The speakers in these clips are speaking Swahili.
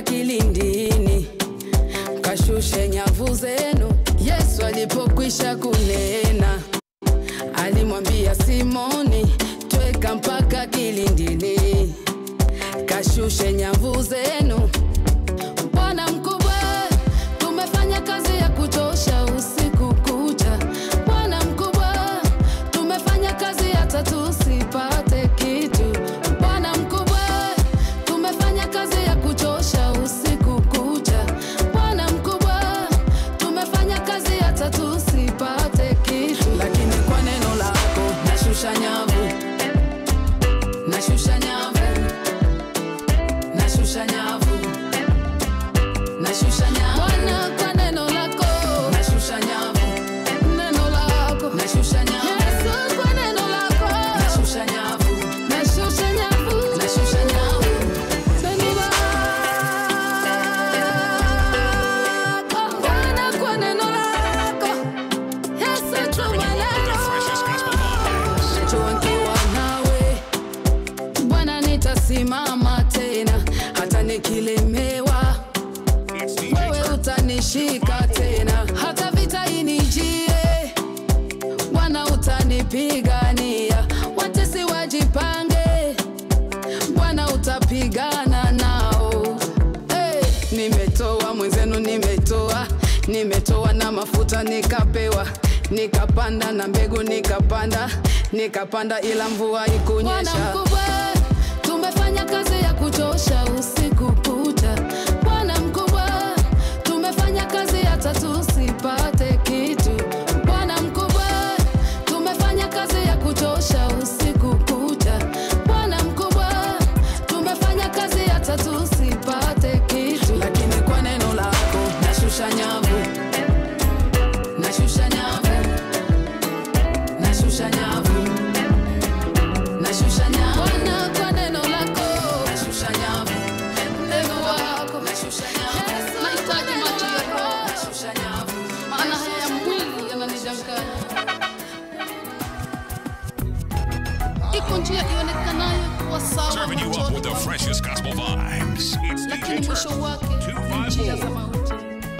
mpaka kilindini, kashushe nyavu zenu. Yesu alipokwisha kunena, alimwambia Simoni, tweka mpaka kilindini, kashushe nyavu zenu. Bwana mkubwa, tumefanya kazi ya kuchosha usiku kucha. Bwana mkubwa, tumefanya kazi hata tusipate kitu. Bwana mkubwa, tumefanya kazi ya kuchosha usiku kucha. Bwana mkubwa, tumefanya kazi hata tusipate kitu, lakini kwa neno lako nashusha nyavu, nashusha nyavu, nashusha nyavu nashusha nyavu Bwana kwa neno lako nashusha nyavu neno lako nashusha nyavu Yesu kwa neno lako nashusha nyavu nashusha nyavu nashusha nyavu neno lako Bwana kwa neno lako Yesu tuma neno Najua nikiwa nawe Bwana nitasimama tena hata nikilemewa wewe utanishika tena, hata vita inijie, Bwana utanipigania. Watesi wajipange, Bwana utapigana nao. Hey, nimetoa mwenzenu, nimetoa nimetoa na mafuta nikapewa nikapanda na mbegu nikapanda nikapanda, ila mvua ikunyesha. Bwana mkubwa, tumefanya kazi ya kuchosha usiku kucha. Bwana mkubwa, tumefanya kazi hata tusipate kitu. Bwana mkubwa, tumefanya kazi ya kuchosha usiku kucha. Bwana mkubwa, tumefanya kazi hata tusipate kitu, lakini kwa neno lako nashusha nyavu, nashusha nyavu, nashusha nyavu nashusha nyavu Bwana kwa neno lako nashusha nyavu neno lako nashusha nyavu nahitaji macho ya roho nashusha nyavu maana haya ya mwili yananidanganya iko njia ionekanayo kuwa sawa Serving you up machoni with the mwangu, freshest gospel vibes. It's lakini DJ mwisho Turk. wake ni njia za mauti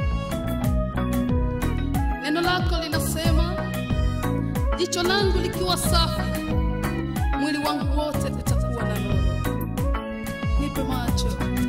neno lako linasema jicho langu likiwa safi mwili wangu wote utakuwa na nuru. Nipe macho,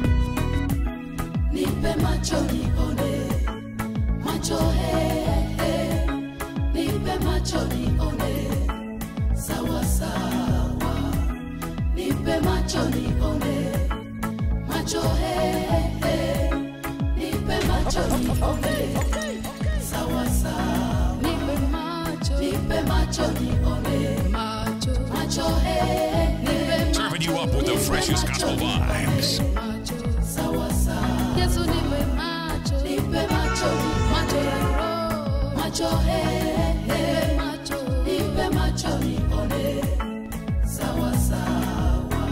nipe macho nione, macho he, he. nipe macho nione, sawa sawa, nipe macho nione, macho he, he. nipe macho nione, sawa sawa, nipe macho, nipe macho nione, macho, macho he, he. Serving you up with the freshest gospel vibes. Sawa sawa. Yesu nipe macho, nipe macho, macho ya roho, macho he, he. macho, nipe macho nione, sawa sawa.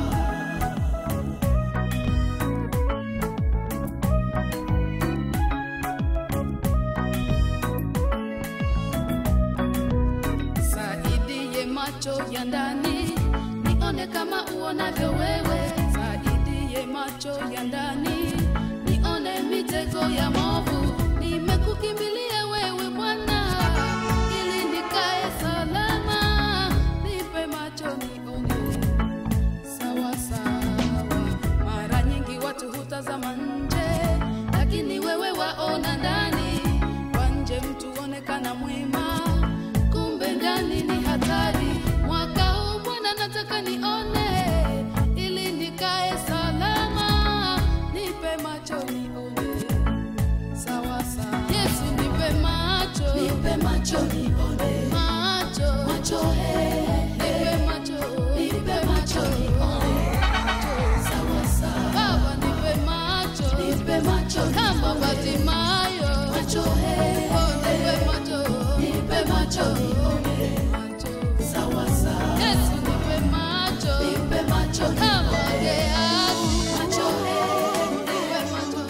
Saidie macho ya ndani nione kama uonavyo wewe, saidie macho ya ndani nione mitego ya movu. Nimekukimbilia wewe Bwana, ili nikae salama, nipe macho nione sawa sawa. Mara nyingi watu hutazama nje, lakini wewe waona ndani. Kwa nje mtu onekana mwema, kumbe ndani ni hatari. Mwaka huu Bwana nataka nione, ili nikae salama, nipe macho nione sawa sawa. Yesu nipe macho, nipe macho nione, macho, macho he, nipe macho, nipe macho nione, sawa sawa. Baba nipe macho, nipe macho kama Bartimayo, macho he, oh nipe macho, nipe macho nione, macho, sawa sawa. Yesu nipe macho, nipe macho kama Gehazi, macho he, nipe macho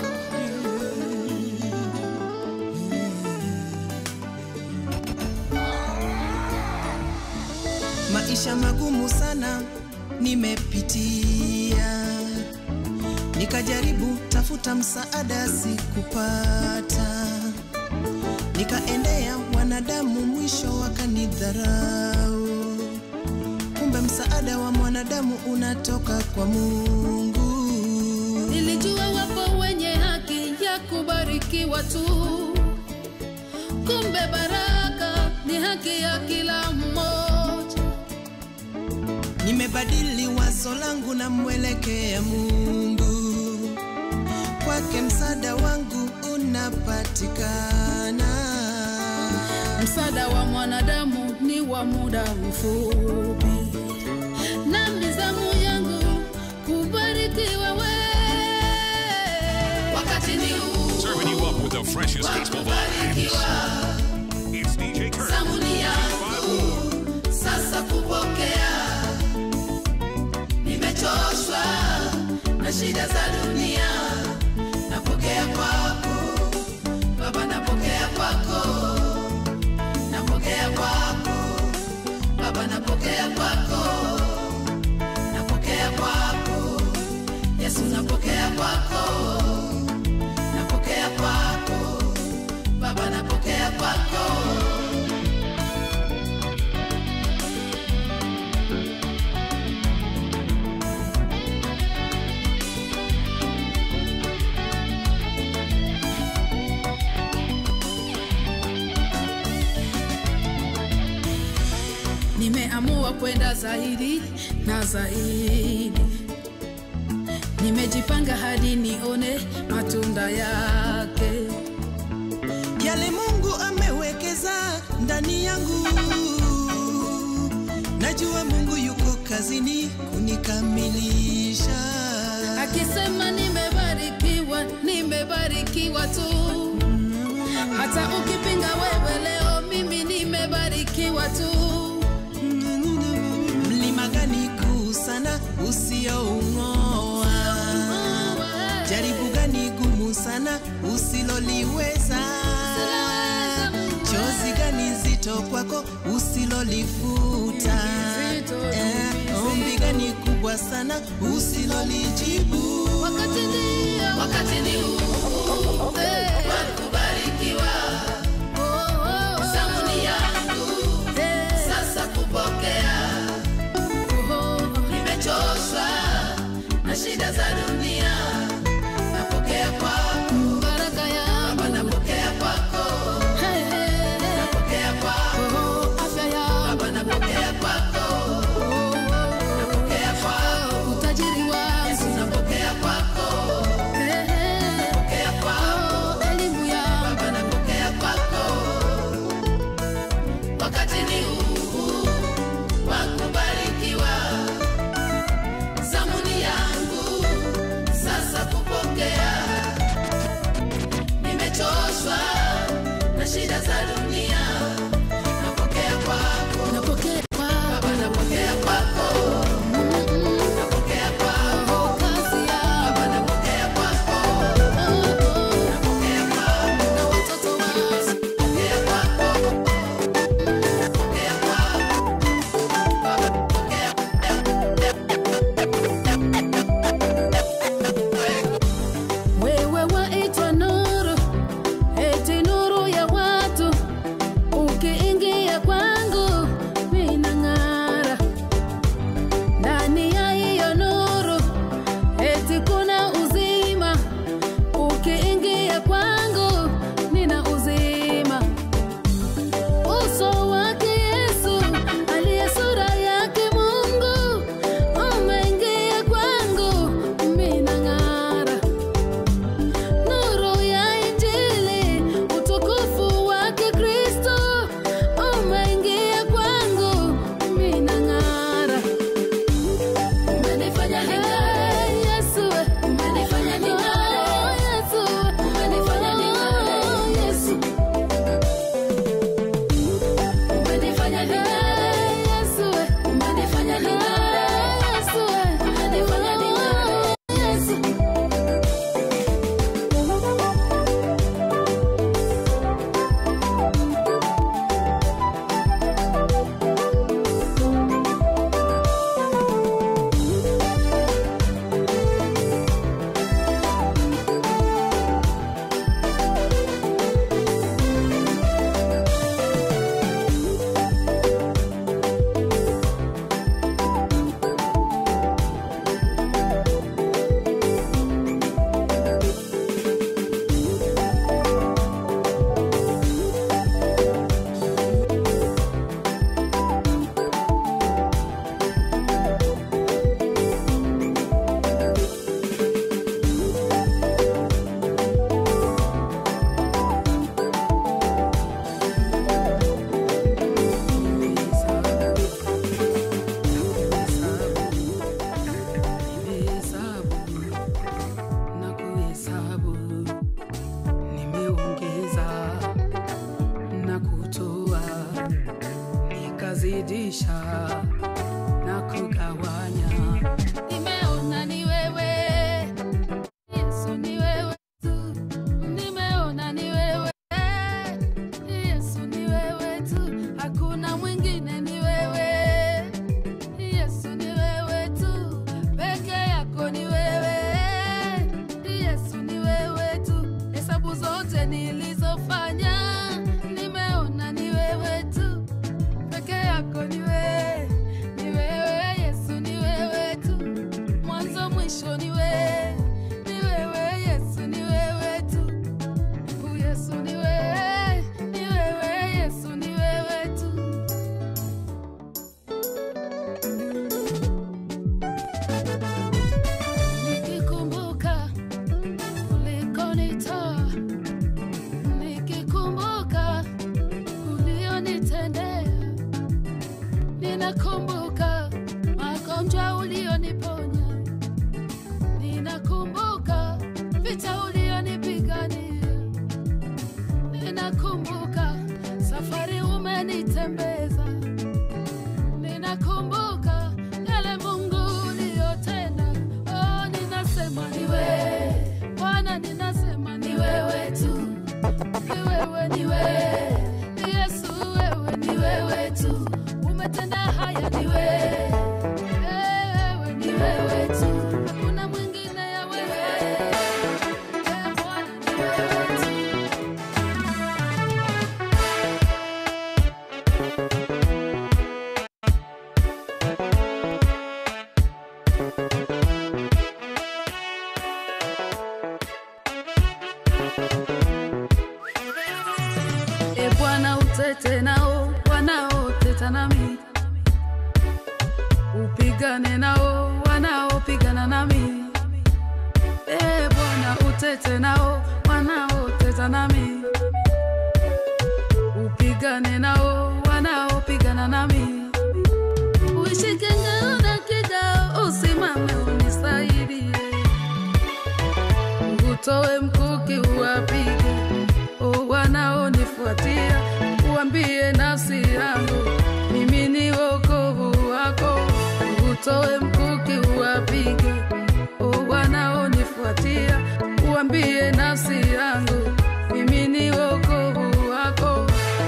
maisha magumu sana nimepitia, ni nikajaribu tafuta msaada sikupata, nikaendea wanadamu, mwisho wakanidharau. Kumbe msaada wa mwanadamu unatoka kwa Mungu. Nilijua wapo wenye haki ya kubarikiwa tu, kumbe baraka ni haki ya kila mmoja. Nimebadili wazo langu na mwelekea Mungu, kwake msaada wangu unapatikana. Msaada wa mwanadamu ni wa muda mfupi, na mizamu yangu kubarikiwa we. Wakati ni huu Serving you up with the freshest wa gospel vibes. kubarikiwa, It's DJ Kurt. zamu ni yangu sasa kupokea. Nimechoshwa na shida za dunia, napokea kwako Baba, napokea kwako, napokea kwako Baba, napokea kwako, napokea kwako Yesu, napokea kwako, napokea kwako Baba, napokea kwako. Nimeamua kwenda zaidi na zaidi, nimejipanga hadi nione matunda yake. Yale Mungu amewekeza ndani yangu, najua Mungu yuko kazini kunikamilisha. Akisema nimebarikiwa, nimebarikiwa tu. Hata ukipinga wewe leo, mimi nimebarikiwa tu. Mlima gani kuu sana usioung'oa? Jaribu gani gumu sana usiloliweza? Chozi gani zito kwako usilolifuta? Zito, Eh, Ombi gani kubwa sana usilolijibu? Wakati ndio, wakati ni huu wa kubarikiwa. Zamu ni yangu sasa kupokea. Nimechoshwa na shida za dunia, napokea kwako baraka yangu, Baba, napokea kwako, napokea kwako afya yangu, Baba, napokea kwako, napokea kwako utajiri wangu, Yesu, napokea kwako, napokea kwako elimu yangu kuzidisha na kugawanya. Nimeona ni wewe Yesu, ni wewe tu. Nimeona ni wewe Yesu, ni wewe tu. Hakuna mwingine, ni wewe Yesu, ni wewe tu. Peke yako ni wewe Yesu, ni wewe tu. Hesabu zote nilizofanya, nimeona ni wewe tu. Peke yako ni wewe, ni wewe Yesu, ni wewe tu. Mwanzo mwisho ni wewe, ni wewe Yesu, ni wewe tu. Oh, Yesu ni wewe, ni wewe Yesu, ni wewe tu. Nikikumbuka ulikonitoa, nikikumbuka ulionitendea, ninakumbuka magonjwa ulioniponya, ninakumbuka vita ulionipigania, ninakumbuka safari umenitembeza, ninakumbuka yale Mungu uliyotenda. Oh, ninasema ni wewe Bwana, ninasema ni wewe tu, ni wewe, ni wewe Ni Yesu, wewe ni wewe tu, umetenda haya, ni wewe wewe, ni wewe tu, hakuna mwingine ya wewe Eh, Bwana, ni wewe tu. E Bwana, utete nao wanaoteta nami, upigane nao wanaopigana nami. E Bwana, utete nao wanaoteta nami, upigane nao wanaopigana nami. Uishike ngao na kigao, usimame unisaidie, utoe mkuki uwapige o wanaonifuatia, uambie nafsi yangu mimi ni wokovu wako. Utoe mkuki uwapige, o wanaonifuatia, uambie nafsi yangu mimi ni wokovu wako.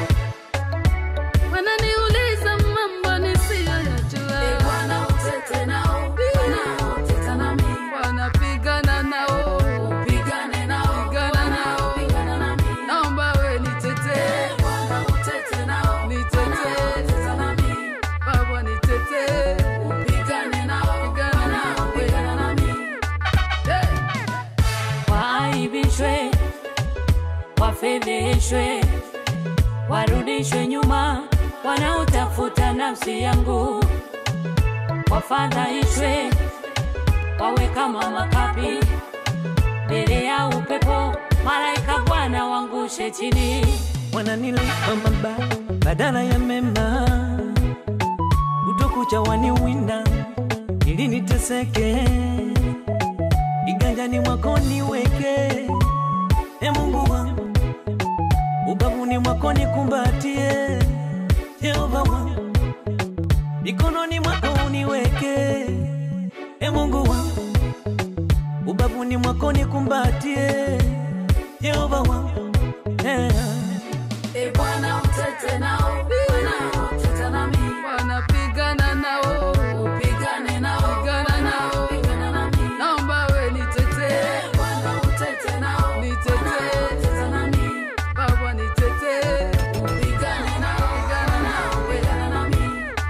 Wananiuliza mambo nisiyoyajua, Bwana utete nao, wanaoteta nami, wanapigana nao, upigane nao, pigana nao, pigana nami, naomba we nitetee, Bwana utete nao, nitetee, teta nami, Baba nitetee, upigane nao, pigana nao, pigana nami, hey. waaibishwe, wafedheshwe, warudishwe nyuma, wanaotafuta nafsi yangu, wafadhaishwe, wawe kama makapi mbele ya upepo, malaika Bwana wangushe chini. wananilipa mabaya badala ya mema, utokucha waniwinda ili niteseke, kiganjani mwako niweke, e Mungu wangu, ubavuni mwako nikumbatie, Jehova wangu, mikononi mwako uniweke, e Mungu wangu, ubavuni mwako nikumbatie, Jehova wangu, yeah. E Bwana utete nao, wanaoteta nami, wanapigana nao, upigane nao, pigana nao, pigana nami, naomba we nitetee, Bwana utete nao, nitetee, teta nami, Baba nitetee, upigane nao, pigana nao, pigana nami.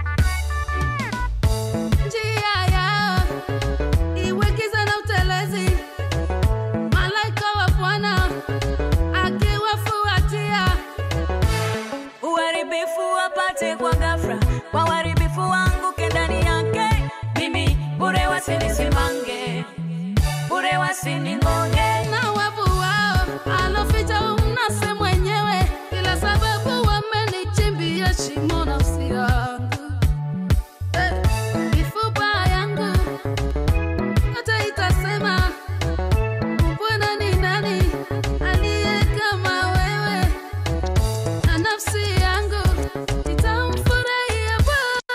Njia yao iwe giza na utelezi, malaika wa Bwana akiwafuatia uharibifu wapate kwa ghafla, kwa uharibifu wanguke ndani yake, mimi bure wasinisimange, bure wasiningonge. na wavu wao aloficha umnase mwenyewe, ila sababu wamenichimbia shimo nafsi yangu. Eh, mifupa yangu hata itasema Bwana ni nani aliye kama wewe, na nafsi yangu itamfurahia Bwana.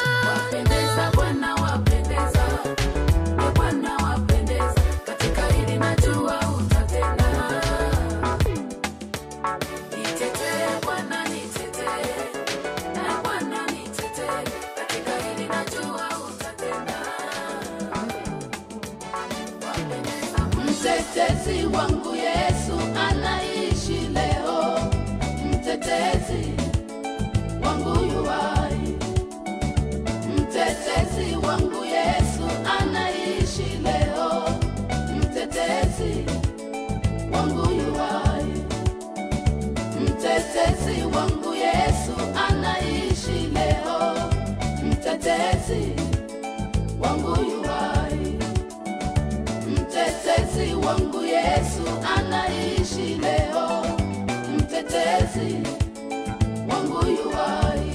Mtetezi wangu Yesu anaishi leo, mtetezi wangu yuwai. Mtetezi wangu Yesu anaishi leo, mtetezi wangu yuwai. Mtetezi wangu Yesu anaishi leo, mtetezi wangu yuwai. Mtetezi wangu Yesu anaishi leo, mtetezi wangu yuwai.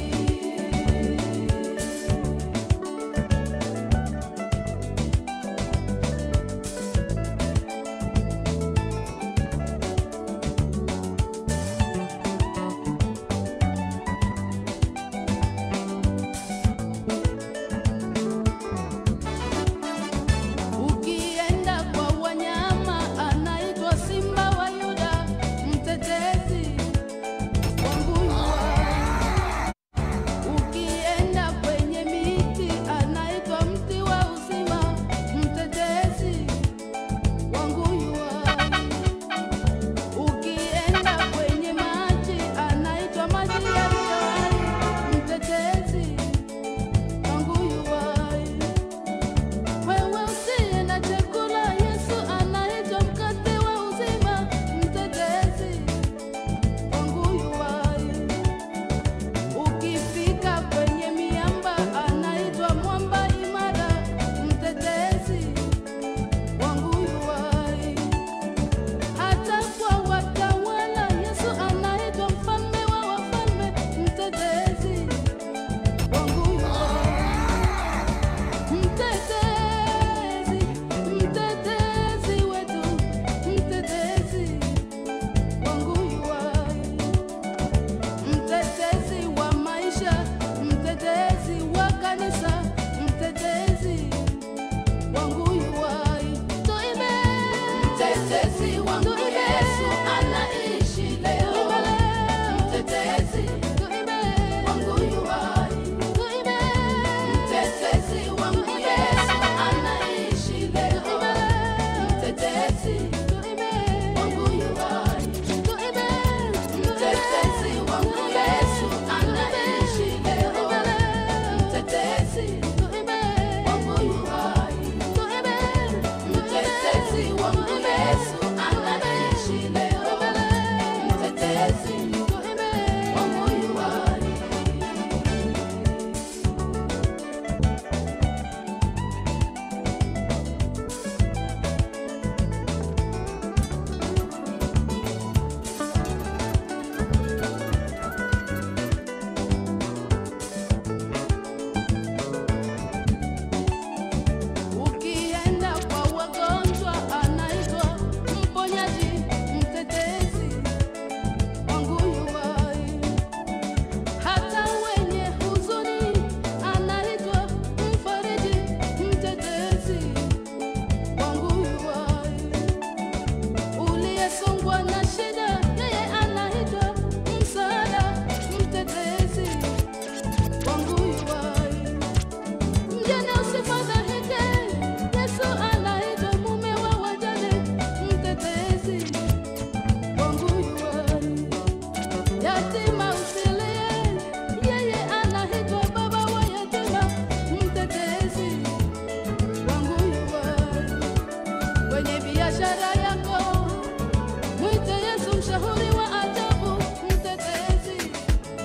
Ukienda kwa wanyama anaitwa simba wa Yuda, mtetezi wangu yuwai. Ukienda kwenye miti anaitwa mti wa uzima, mtetezi wangu yuwai. Ukienda kwenye maji anaitwa maji yaliyo hai, mtetezi wangu yuwai. Wewe usiye na chakula, Yesu anaitwa mkate wa uzima, mtetezi wangu yuwai. Ukifika kwenye miamba, anaitwa mwamba imara, mtetezi wangu yuwai. Hata kwa watawala, Yesu anaitwa mfalme wa wafalme, mtetezi wangu yuwai. Mtetezi, mtetezi wetu, mtetezi wangu yuwai. Mtetezi wa maisha, mtetezi wa kanisa, mtetezi wangu yuwai. Tuimbe. Mtetezi wangu Yesu anaishi leo. Mtetezi wangu yuwai. Mtetezi wangu Yesu anaishi leo. Mtetezi wangu yuwai. Mtetezi wangu Yesu anaishi leo. Mtetezi wangu yuwai. Mtetezi wangu Yesu anaishi leo. Mtetezi wangu yuwai. Ukienda kwa wagonjwa anaitwa mponyaji, mtetezi wangu yuwai. Hata wenye huzuni anaitwa mfariji, mtetezi wangu yuwai. Uliyesongwa na shida, yeye anaitwa msaada, mtetezi wangu yuwai. Mjane usifadhaike, Yesu anaitwa mume wa wajane, mtetezi wangu yuwai. Yatima usilie, yeye anaitwa baba wa yatima, mtetezi wangu yuwai. Kwenye biashara yako mwite Yesu, mshauri wa ajabu, mtetezi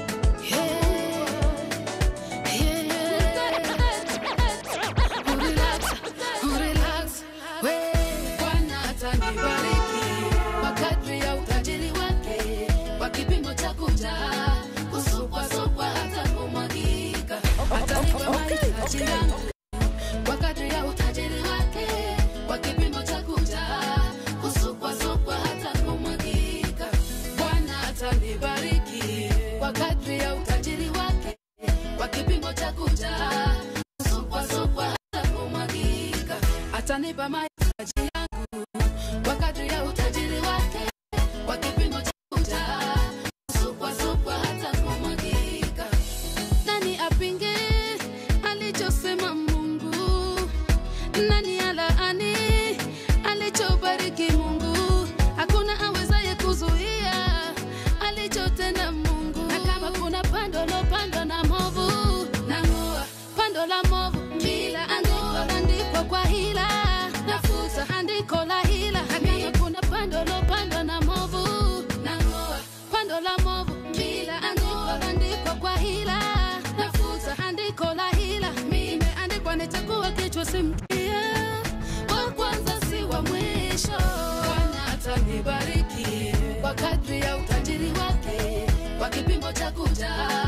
Bwana atanibariki kwa kadri ya utajiri wake, kwa kipimo cha kujaa, kusukwasukwa hata kumwagika. Atanipa mahitaji yangu kwa kadri ya utajiri wake, kwa kipimo cha kujaa, kusukwasukwa hata kumwagika. Bwana atanibariki kwa kadri ya utajiri wake, kwa kipimo cha kujaa, kusukwasukwa hata kumwagika. Atanipa mahitaji yangu kwa kadri ya utajiri wake, kwa kipimo cha kujaa, kusukwasukwa hata kumwagika. Nani apinge alichosema Mungu? Nani alaani alichobariki kwa kadri ya utajiri wake kwa kipimo cha kujaa